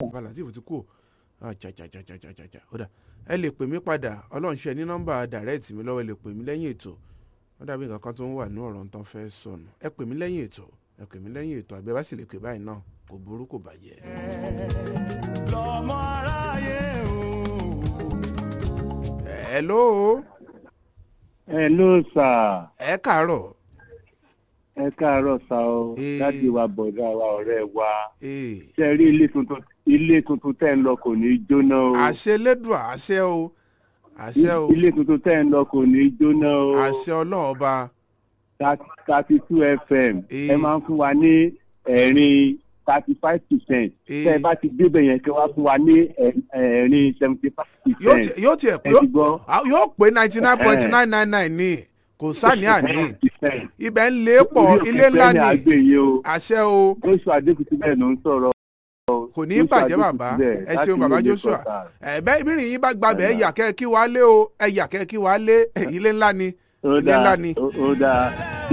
bàbá latif ti kú o jajajajajaja ó dà ẹ lè pè mí padà ọlọ́run ṣe ní nọ́mbà direct mi lọ́wọ́ ẹ lè pè mí lẹ́yìn ètò wọ́n dàbí nǹkan kan tó ń wà ní ọ̀rọ̀ tán fẹ́ sọnù ẹ pè mí lẹ́yìn ètò ẹ pè mí lẹ́yìn ètò àbí ẹ bá sì lè pè báyìí náà kò burú kò bàjẹ́. lọ́mọ aráyé o. hello hello sir ẹ káàárọ̀ ẹ káàárọ̀ sá o Eh. láti wa bọ̀dá wa ọ̀rẹ́ wa ee ṣe rí ilé tuntun ilé tuntun tẹ́ ń lọ kò ní í jóná o àṣẹ lẹ́dùn àṣẹ o àṣẹ o ilé tuntun tẹ́ ń lọ kò ní í jóná o àṣẹ ọlọ́run ọba thirty two fm Eh. ẹ máa ń fún wa ní ẹ̀rín thirty five percent Eh. tẹ́ ẹ bá ti débẹ̀ yẹn kí wá fún wa ní ẹ̀- ẹ̀rín seventy five yóò percent ti- yóò tiẹ̀ ẹ ti gbọ́ yóò- yóò pé ninety nine point nine nine nine ní kò sáni àní ibẹ̀ ń lé pọ̀ ilé ńlá ní ni àgbè yìí o àṣẹ o joshua adékùtì bẹ́ẹ̀ ló ń sọ̀rọ̀ kò ní í bàjẹ́ bàbá ẹ ṣeun bàbá joshua ẹ bẹ́ẹ̀ bí rìn yín bá gbàbẹ̀ ẹ yà kẹ́ kí wàá lé o ẹ yà kẹ́ kí wàá lé ilé ńlá ni ó ilé ńlá dáa ni ó ó dáa